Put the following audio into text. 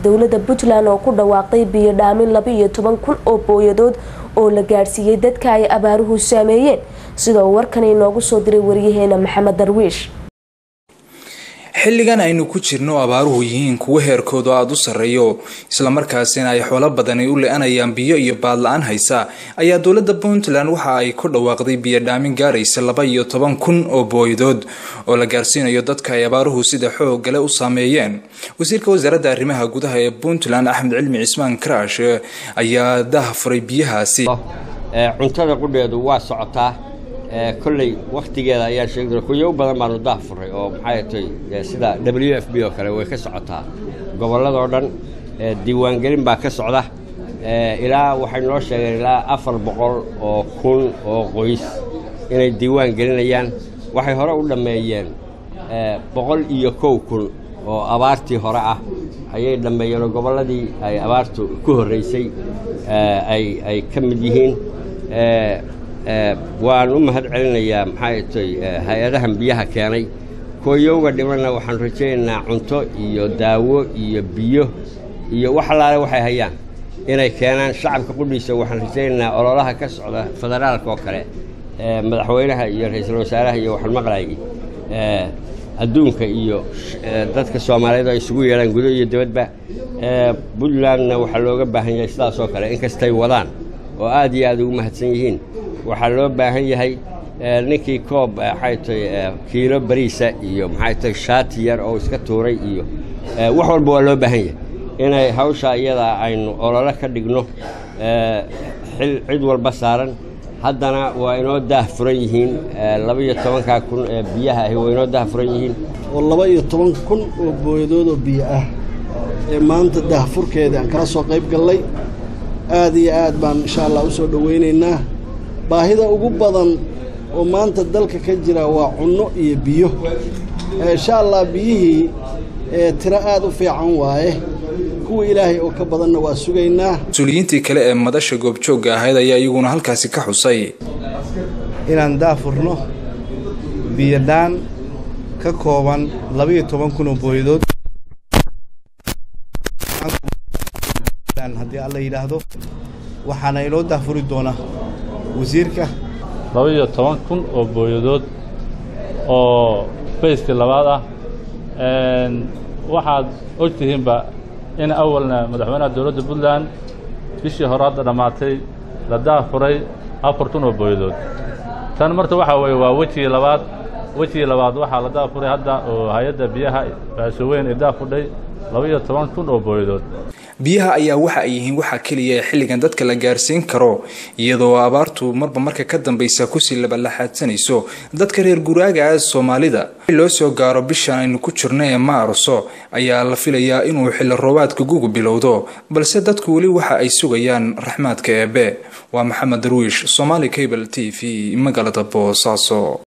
dowlada puntland oo ku dhawaaqday biyo dhaamin laba iyo toban kun oo booyadood oo la gaadhsiiyey dadka ay abaaruhu saameeyeen sidoo warkan inoogu soo diray waryaheena maxamed darwiish xilligan aynu ku jirno abaaruhu yihiin kuwo heerkoodu aada u sarreeyo islamarkaasina ay xoolo badani u le-anayaan biyo iyo baadla-aan haysa ayaa dowladda puntland waxa ay ku dhawaaqday biyo dhaamin gaaraysa laba iyo toban kun oo booyadood oo la gaarsiinayo dadka ay abaaruhu sida xoogale u saameeyeen wasiirka wasaaradda arrimaha gudaha ee puntland axmed cilmi cismaan karaash ayaa daha furay biyahaasi cuntada qudheedu waa socotaa kolley wakhtigeeda ayaa sheegi kuyo u badan baanu daah furay oo maxay tay sida w f b oo kale way ka socotaa gobolladoo dhan diiwaangelin baa ka socda ilaa waxay noo sheegeen ilaa afar boqol oo kun oo qoys inay diiwaan gelinayaan waxay hore u dhammeeyeen boqol iyo kow kun oo abaartii hore ah ayay dhammeeyeen oo gobolladii ay abaartu ku horraysay ay ka mid yihiin waan u mahad celinayaa maxay tay hay-adahan biyaha keenay kooyowga dhimanna waxaan rajaynaynaa cunto iyo daawo iyo biyo iyo wax allaale waxay hayaan inay keenaan shacabka qudhiisa waxaan rajaynaynaa ololaha ka socda federaalka oo kale madaxweynaha iyo ra-iisul wasaaraha iyo waxaan maqlayay adduunka iyo dadka soomaaliyeed ay isugu yeedhaan gudo iyo dibadba puntlandna waxaa looga baahan yahay sidaas oo kale inkastay wadaan oo aad iyo aad ugu mahadsan yihiin waxaa loo baahan yahay ninkii koob maxay tay kiilo bariisa iyo maxay tay shaati yar oo iska tuuray iyo wax walba waa loo baahan yahay inay hawsha iyadaa aynu ololo ka dhigno xil cid walba saaran haddana waa inoo daah furan yihiin laba-iyo tobankaa kun ee biyaha ahi waa inoo daah furan yihiin oo laba iyo toban kun oo booyadood oo biyo ah ee maanta daahfurkeeda aan kala soo qayb gallay aad iyo aad baan insha allah u soo dhowaynaynaa baahida ugu badan oo maanta dalka ka jira waa cunno iyo biyo insha allah biyihii tiro aad u fiican waaye kuwa ilaahay oo ka badanna waa sugaynaa mas-uuliyiintii kale ee madasha goobjoogga ahayd ayaa iyaguna halkaasi ka xusay inaan daafurno biyodhaan ka kooban labaiyo toban kun oo booyadood haddii alla yidhaahdo waxaana inoo daafuri doonaa wasiirka laba-iyo toban kun oo booyadood oo bayskii labaad ah waxaad og tihiinba in awalna madaxweynaha dowladda puntland bishii hore hadda dhammaatay la daafuray afar kun oo booyadood tan marta waxaa weeye waa wejigii labaad wejigii labaad waxaa la daafuray hadda oo hay-adda biyaha baasooweyn ee daafudhay laba-iyo toban kun oo booyadood biyaha ayaa waxa ay yihiin waxaa keliya ee xilligan dadka la gaarsiin karo iyadoo abaartu marba marka ka dambaysa kusii labalaxaadsanayso dadka reer guraaga soomaalida loo soo gaaro bishan aynu ku jirno ee maarso ayaa la filayaa inuu xilli roobaadka gugu bilowdo balse dadku weli waxa ay sugayaan raxmaadka eebe waa maxamed darwiish somaali cable t v magaalada boosaaso